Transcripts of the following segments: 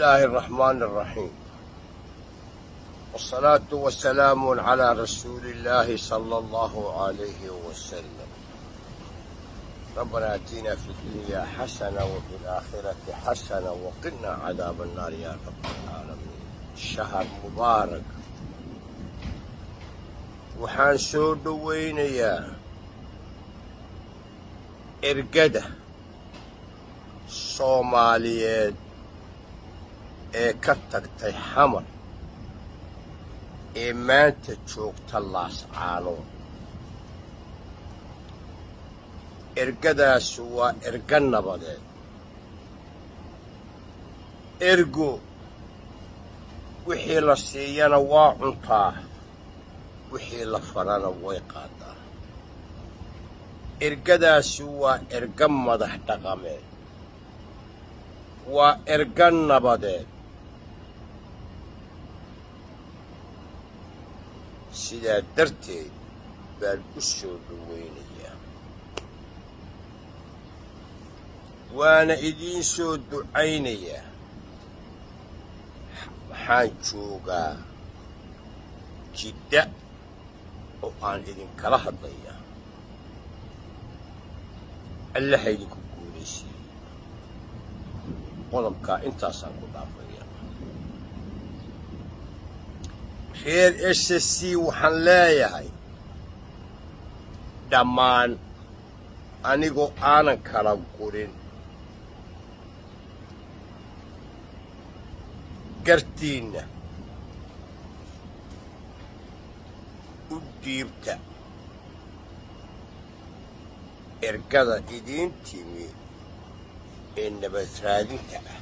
الله الرحمن الرحيم والصلاة والسلام على رسول الله صلى الله عليه وسلم ربنا اتنا في الدنيا حسنة وفي الآخرة حسنة وقنا عذاب النار يا رب العالمين شهر مبارك waxaan soo dhowaynayaa ergada soomaaliyeed ee ka tagtay xamar ee maanta joogta laascaanood ergadaas waa erga nabadeed ergo wixii la siiyana waa cuntaa wixii la farana way qaadaa ergadaasi waa erga madax dhaqameed waa erga nabadeed sidaa darteed baan u soo dhowaynayaa waana idiin soo ducaynayaa waxaan joogaa jidda oo aan idinkala hadlayaa allaha idinku guulaysiiyey qodobkaa intaasaan ku dhaafaya reer s c waxaan leeyahay dhammaan anigoo aanan kala gurin gartiinna u dhiibta ergada idiin timi ee nabad raadinta ah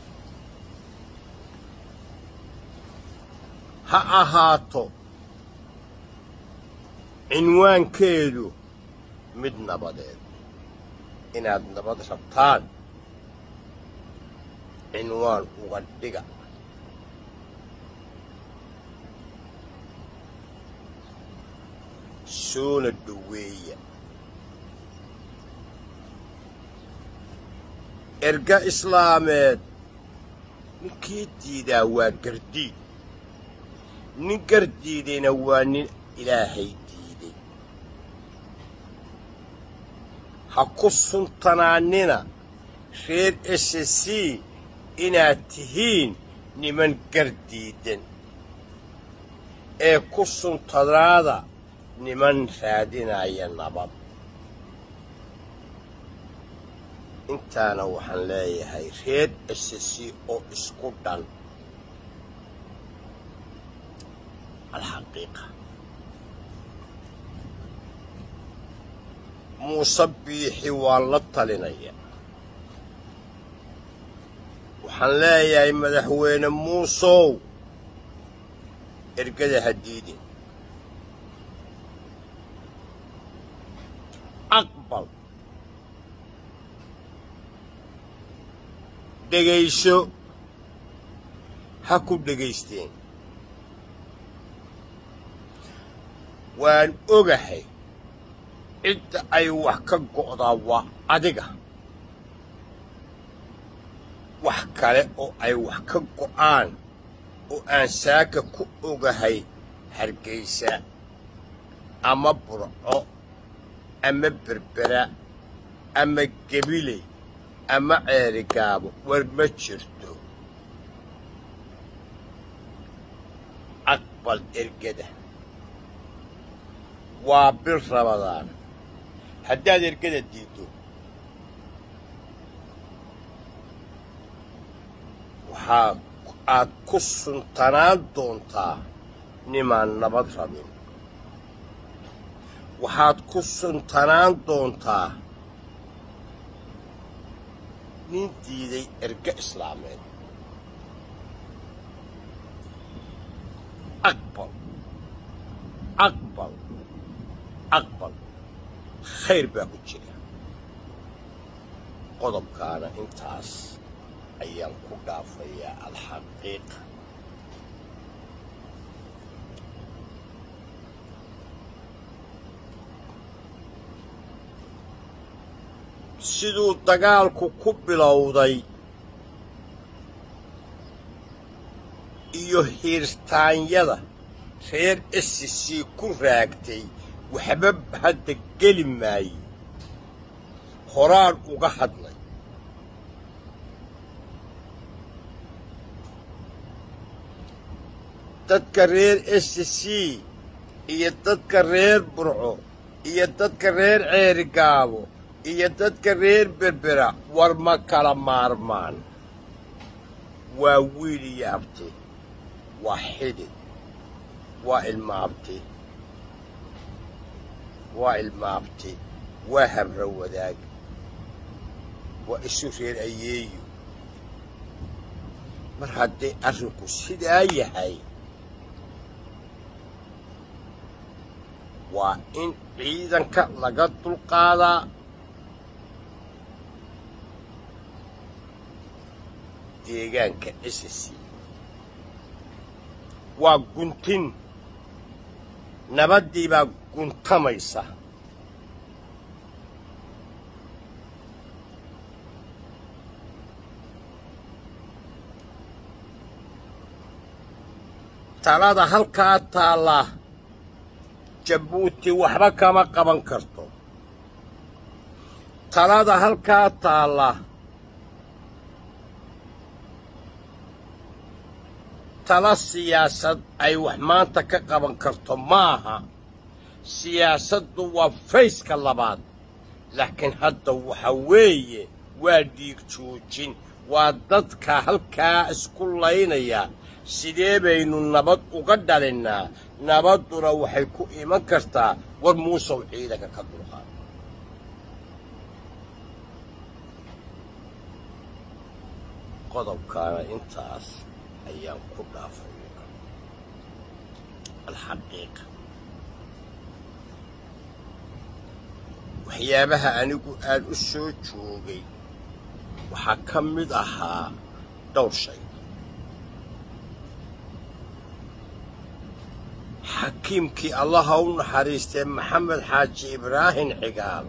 ha ahaato cinwaankeedu mid nabadeed inaad nabad rabtaan cinwaan uga dhiga soona dhoweeya erga islaameed ninkii diidaa waa gardiid nin gardiidayna waa nin ilaahay diiday ha ku suntanaannina reer s c inaad tihiin niman gardiidan ee ku suntanaada niman raadinaya nabad intaana waxaan leeyahay reer s c oo isku dhan alxaqiiqa muuse biixi waan la talinaya waxaan leeyahay madaxweyne muusow ergada ha diidin aqbal dhegayso ha ku dhegaysteen waan ogahay cidda ay wax ka go'daa waa adiga wax kale oo ay wax ka go'aan oo aan saaka ku ogahay hargaysa ama burco ama berbera ama gebiley ama ceerigaabo war ma jirto aqbal ergada waa bil rabadaan haddaad ergada diiddo waxaa aad ku suntanaan doontaa nimaan nabad rabin waxaad ku suntanaan doontaa nin diiday erga islaameed aqbal aqbal aqbal khayr baa ku jira qodobkaana intaas ayaan ku dhaafayaa alxaqiiqa siduu dagaalku ku bilowday iyo hiirtaanyada reer s c ku raagtay waxba hadda geli maaye horaan uga hadlay dadka reer s c iyo dadka reer burco iyo dadka reer ceerigaabo iyo dadka reer berbera war ma kala maarmaan waa wiil iyo abti waa xidid waa ilma abti waa ilma abti waa habra wadaag waa isu reer ayeeyo mar hadday arrinku sidaa yahay waa in ciidanka laga dulqaadaa deegaanka ss waa guntin nabaddii baa guntamaysa talada halkaa taalla jabuuti waxba kama qaban karto talada halkaa taalla tala siyaasad ay wax maanta ka qaban karto maaha siyaasaddu waa fayska labaad laakiin hadda waxa weeye waa dhiig joojin waa dadka halkaa isku laynaya sidee baynu nabad uga dhalinnaa nabadduna waxay ku iman kartaa war muusow ciidanka ka dulqaad qodobkaana intaas ayaan ku dhaafaya alxaqiiqa waxyaabaha anigu aan u soo joogay waxaa ka mid ahaa dhowr shay xakiimkii allaha u naxariistee maxamed xaaji ibraahim cigaal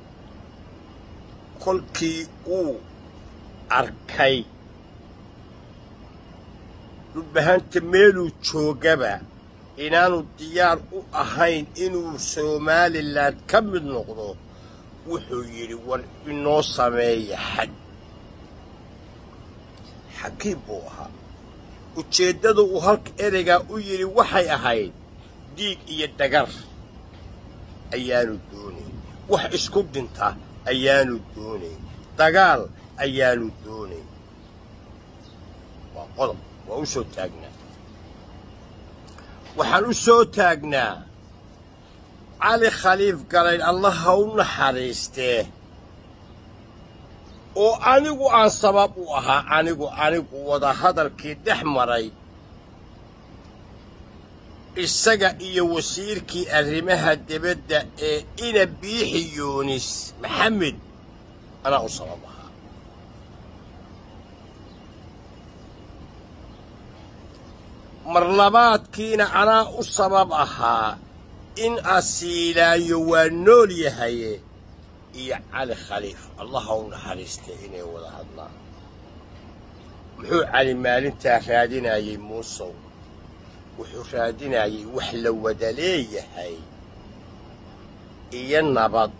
kolkii uu arkay dhulbahanta meeluu joogaba inaanu diyaar u ahayn inuu somalilan ka mid noqdo wuxuu yidhi war inoo sameeya xad xakiim buu ahaa ujeeddada uu halka ereygaa u yidhi waxay ahayd dhiig iyo dhagar ayaanu doonayn wax isku dhinta ayaanu doonayn dagaal ayaanu doonayn waa qodob waa u soo taagnaa waxaan u soo taagnaa cali khaliif galayn allaha u naxariistee oo anigu aan sabab u ahaa anigu anigu wadahadalkii dhex maray isaga iyo wasiirkii arrimaha debadda ee ina biixi yuunis maxamed anaa u sabab ahaa marlabaadkiina anaa u sabab ahaa in asiilaayo waa nool yahaye iyo cali khaliif allaha u naxariistay inay wada hadlaan muxuu cali maalintaa raadinayey muusow wuxuu raadinayey wax la wada leeyahay iyo nabad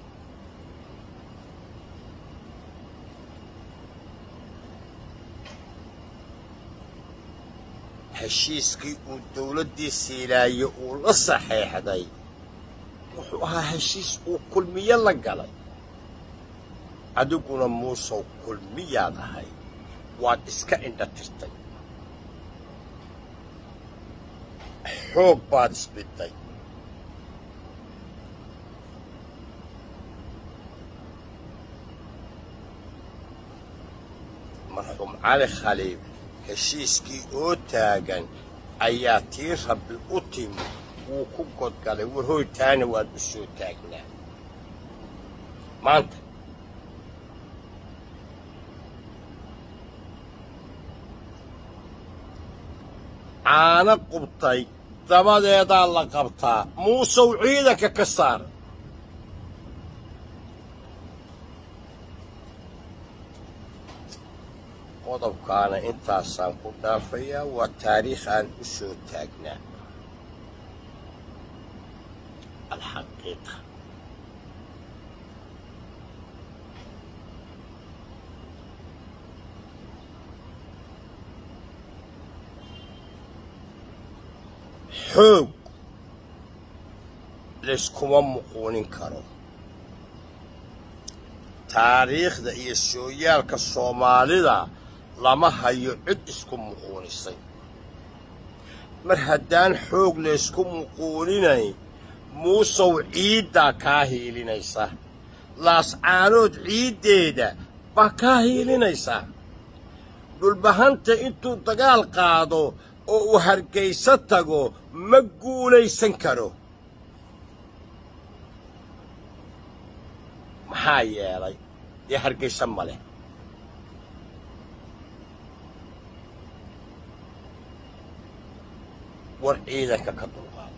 heshiiskii uu dawladdii siilaaye uu la saxeexday wuxuu ahaa heshiis uu kulmiyo la galay adiguna muusow kulmiyaad ahay waad iska indha tirtay xoog baad isbidday marxuum cali khaliif heshiiskii oo taagan ayaa tii rabbi u timi wuu ku godgalay war hoytaana waad u soo taagnaa maanta caano qubtay dabadeedaa la qabtaa muusow ciidanka ka saar qodobkaana intaasaan ku dhaafayaa waa taariikh aan u soo taagnaa alxaqiiqa xoog layskuma muquunin karo taariikhda iyo sooyaalka soomaalida lama hayo cid isku muquunisay mar haddaan xoog laysku muquuninayn muusow ciiddaa kaa hiilinaysa laascaanood ciiddeeda baa kaa hiilinaysa dhulbahanta intuu dagaal qaado oo uu hargayso tago ma guulaysan karo maxaa yeelay dee hargayso ma leh war ciidanka ka dulqaado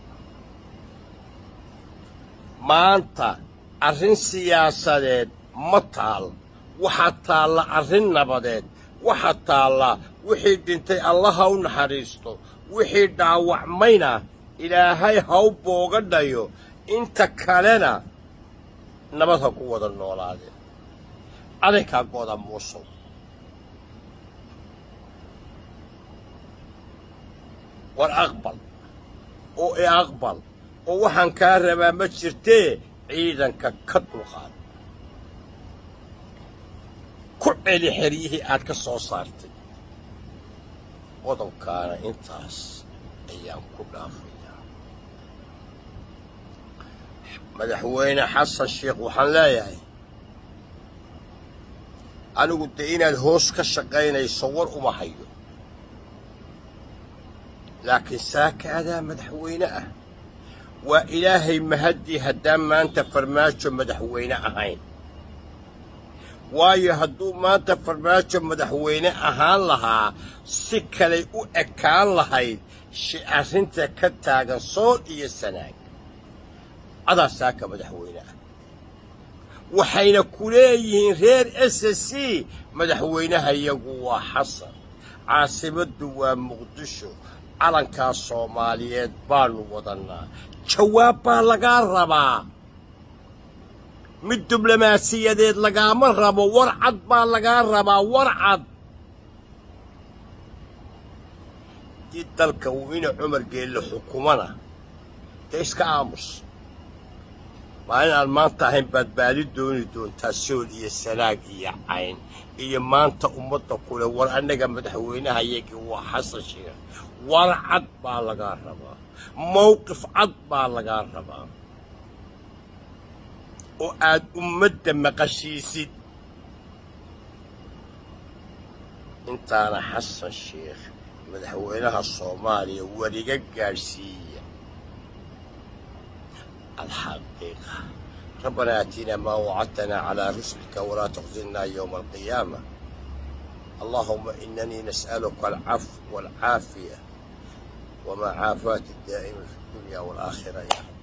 maanta arrin siyaasadeed ma taal waxaa taalla arrin nabadeed waxaa taalla wixii dhintay allaha u naxariisto wixii dhaawacmayna ilaahay haw booga dhayo inta kalena nabad ha ku wada noolaadeen adaykaa gooda muusow war aqbal oo i aqbal oo waxaan kaa rabaa ma jirtee ciidanka ka dulqaad ku celi xeryihii aad ka soo saartay qodobkaana intaas ayaan ku dhaafayaa madaxweyne xasan sheekh waxaan leeyahay anigu dee inaad hoos ka shaqaynayso war uma hayo laakiin saaka adaa madaxweyne ah waa ilaahay mahaddii haddaan maanta farmaajo madaxweyne ahayn waayo hadduu maanta farmaajo madaxweyne ahaan lahaa si kalay u ekaan lahayd shi arrinta ka taagan sool iyo sanaag adaa saaka madaxweyne ah waxayna ku leeyihiin reer s c madaxweynaha iyagu waa xasan caasimaddu waa muqdisho calankaa soomaaliyeed baannu wadannaa jawaab baa lagaa rabaa mid diblomaasiyadeed lagaama rabo war cad baa lagaa rabaa war cad dii dalka uu ina cumar geelle xukumana dee iska aamus maalin aan maanta ahayn baad baali dooni doontaa sool iyo sanaag iyo cayn iyo maanta ummadda kule war annaga madaxweynaha yagii waa xasan sheekh war cad baa lagaa rabaa mawqif cad baa lagaa rabaa oo aad ummadda maqashiisid intaana xasan sheekh madaxweynaha soomaaliya wariga gaadhsiiya alxaqiiqa ربنا آتنا ما وعدتنا على رسلك ولا تخزنا يوم القيامة اللهم إنني نسألك العفو والعافية ومعافاة الدائم في الدنيا والآخرة يا رب